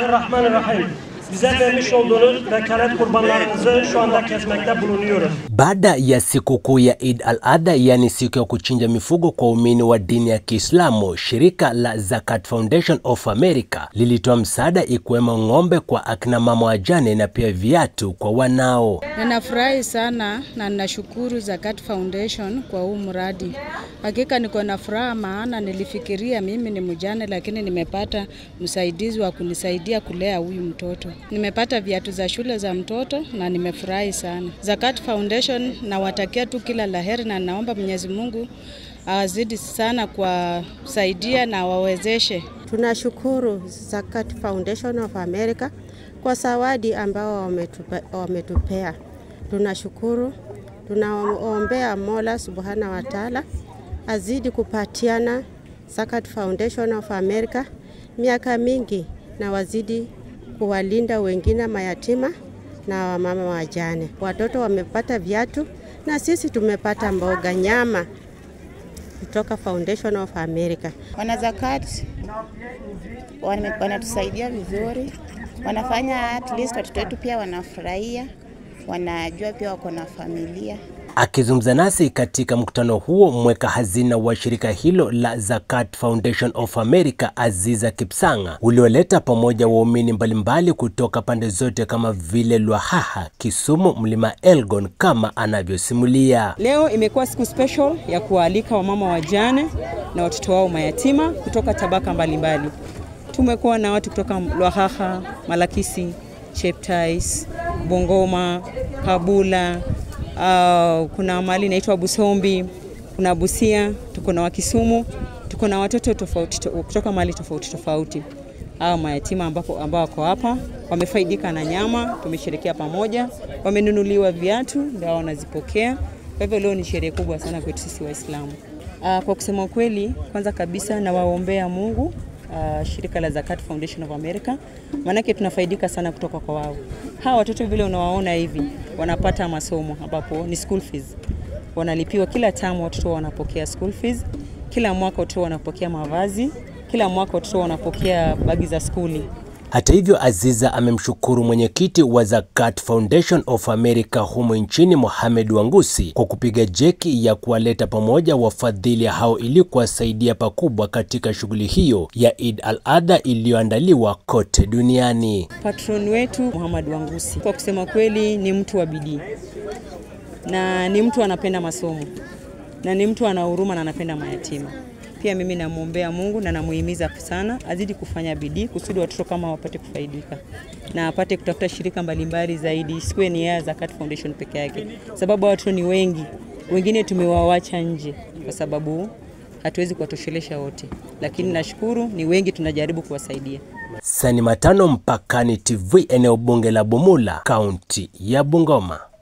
Bismillahirrahmanirrahim. Bize vermiş olduğunuz vekalet kurbanlarımızı şu anda kesmekte bulunuyoruz. Baada ya sikukuu ya Eid al-Adha, yani siku ya kuchinja mifugo kwa waumini wa dini ya Kiislamu, shirika la Zakat Foundation of America lilitoa msaada ikiwemo ng'ombe kwa akina mama wajane na pia viatu kwa wanao. Ninafurahi sana na ninashukuru Zakat Foundation kwa huu mradi. Hakika niko na furaha, maana nilifikiria mimi ni mjane, lakini nimepata msaidizi wa kunisaidia kulea huyu mtoto. Nimepata viatu za shule za mtoto na nimefurahi sana. Zakat Foundation nawatakia tu kila laheri, na naomba Mwenyezi Mungu awazidi sana kuwasaidia na wawezeshe. Tunashukuru Zakat Foundation of America kwa zawadi ambao wametupa, wametupea. Tunashukuru, tunaombea Mola Subhana wa Taala azidi kupatiana Zakat Foundation of America miaka mingi na wazidi kuwalinda wengine mayatima na wamama wajane. Watoto wamepata viatu na sisi tumepata mboga, nyama kutoka Foundation of America. Wanazakat wanatusaidia vizuri, wanafanya at least watoto wetu pia wanafurahia, wanajua pia wako na familia. Akizungumza nasi katika mkutano huo, mweka hazina wa shirika hilo la Zakat Foundation of America, Aziza Kipsanga, ulioleta pamoja waumini mbalimbali kutoka pande zote kama vile Lwahaha, Kisumu, Mlima Elgon, kama anavyosimulia. Leo imekuwa siku special ya kuwaalika wamama wajane na watoto wao mayatima kutoka tabaka mbalimbali. Tumekuwa na watu kutoka Lwahaha, Malakisi, Cheptais, Bongoma, Kabula, Uh, kuna mahali inaitwa Busombi, kuna Busia, tuko na Wakisumu, tuko na watoto tofauti to, kutoka mahali tofauti tofauti. Hao mayatima ambapo ambao wako hapa wamefaidika na nyama, tumesherekea pamoja, wamenunuliwa viatu ndio wanazipokea. Kwa hivyo leo ni sherehe kubwa sana kwetu sisi Waislamu. Uh, kwa kusema ukweli, kwanza kabisa nawaombea Mungu Uh, shirika la Zakat Foundation of America, maanake tunafaidika sana kutoka kwa wao. Hawa watoto vile unawaona hivi wanapata masomo ambapo ni school fees, wanalipiwa kila tamu, watoto wanapokea school fees, kila mwaka watoto wanapokea mavazi, kila mwaka watoto wanapokea bagi za skuli. Hata hivyo, Aziza amemshukuru mwenyekiti wa Zakat Foundation of America humo nchini Mohamed Wangusi kwa kupiga jeki ya kuwaleta pamoja wafadhili hao ili kuwasaidia pakubwa katika shughuli hiyo ya Eid al-Adha iliyoandaliwa kote duniani. Patron wetu Mohamed Wangusi, kwa kusema kweli, ni mtu wa bidii na ni mtu anapenda masomo na ni mtu ana huruma na anapenda mayatima. Pia mimi namwombea Mungu na namuhimiza sana azidi kufanya bidii kusudi watoto kama wapate kufaidika na apate kutafuta shirika mbalimbali zaidi, isiwe ni ya Zakat Foundation peke yake, sababu watoto ni wengi, wengine tumewawacha nje kwa sababu hatuwezi kuwatoshelesha wote, lakini nashukuru ni wengi, tunajaribu kuwasaidia. Sani Matano, Mpakani TV, eneo bunge la Bumula, kaunti ya Bungoma.